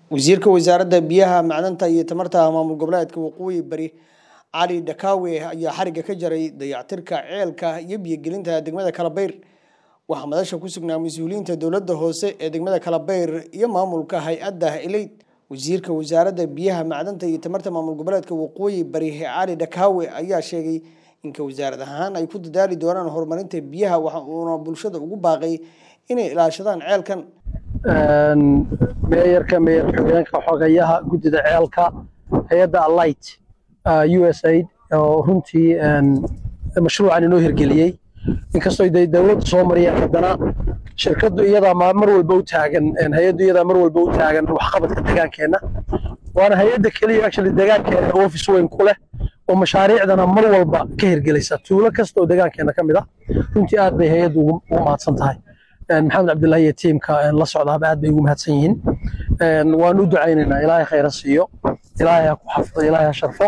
wasiirka wasaaradda biyaha macdanta iyo tamarta maamul goboleedka waqooyi bari cali dhakaawe ayaa xariga ka jaray dayactirka ceelka iyo biyogelinta degmada kalabayr waxaa madasha ku sugnaa mas-uuliyiinta dowladda hoose ee degmada kalabayr iyo maamulka hay-adda eleyd wasiirka wasaaradda biyaha macdanta iyo tamarta maamul goboleedka waqooyi bari cali dhakaawe ayaa sheegay inka wasaarad ahaan ay ku dadaali doonaan horumarinta biyaha waxa uuna bulshada ugu baaqay inay ilaashadaan ceelkan meeyarka meeyar xogeenka xogayaha guddida ceelka hay-adda alight u s aid oo runtii mashruucan inoo hirgeliyey inkastoo day dowladda soo mariyeen haddana shirkaddu iyadaa mar walba u taagan hay-addu iyadaa mar walba u taagan waxqabadka deegaankeenna waana hay-adda keliya actually deegaankeena office weyn ku leh oo mashaariicdana mar walba ka hirgelisa tuulo kasta oo deegaankeena ka mid ah runtii aad bay hay-addu ugu mahadsan tahay maxamed cabdullahi iyo tiimka la socdaaba aad bay ugu mahadsan yihiin waan u ducaynaynaa ilaahay khayra siiyo ilaahay ha ku xafido ilaahay ha sharfo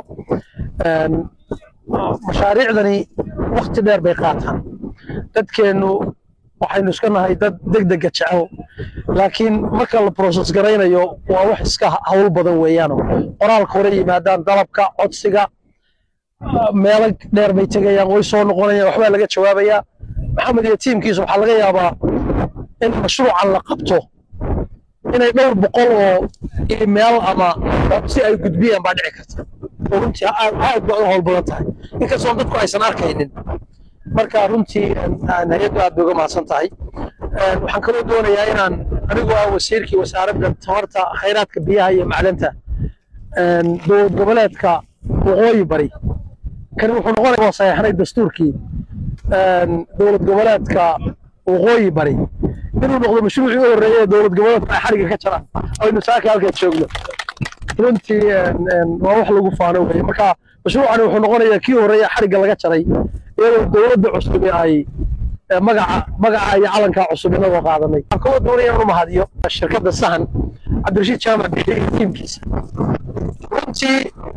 mashaariicdani wakti dheer bay qaataan dadkeennu waxaynu iska nahay dad degdega jecel laakiin marka la process garaynayo waa wax iska hawl badan weeyaano qoraalka hore yimaadaan dalabka codsiga meelo dheer bay tegayaan way soo noqonayaan waxbaa laga jawaabayaa maxamed iyo tiimkiisa waxaa laga yaabaa in mashruucan la qabto inay dhowr boqol oo meel ama si ay gudbiyaan baa dhici karta oo runtii aad ba u howl badan tahay inkastoo dadku aysan arkaynin marka runtii hay-addu aad bay uga mahadsan tahay waxaan kaloo doonayaa inaan anigoo ah wasiirkii wasaaradda tamarta khayraadka biyaha iyo macdanta dowlad goboleedka waqooyi bari kani wuxuu noqonaya waa saxeexnay dastuurkii dowlad goboleedka waqooyi bari inuu noqdo mashruucii u horreeyay ee dowlad goboleedka ay xariga ka jaraan aynu saaka halkaas joogno runtii waa wax lagu faano weye marka mashruucani wuxuu noqonayaa kii horreeya xarigga laga jaray iyadoo dowladda cusub ay magaca magaca iyo calankaa cusub inagoo qaadanay waxaan kaloo doonaya inuu mahadiyo shirkadda sahan cabdirashiid jaamac bixi iyo tiimkiisa runtii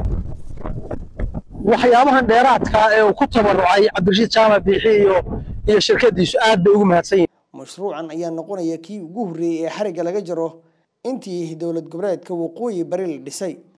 waxyaabahan dheeraadka ee uu ku tabarucay cabdirashiid jaamac biixi iyo iyo shirkadiisu aad bay ugu mahadsan yihiin mashruucan ayaa noqonaya kii ugu horreeyey ee xarigga laga jaro intii dowlad goboleedka waqooyi bari la dhisay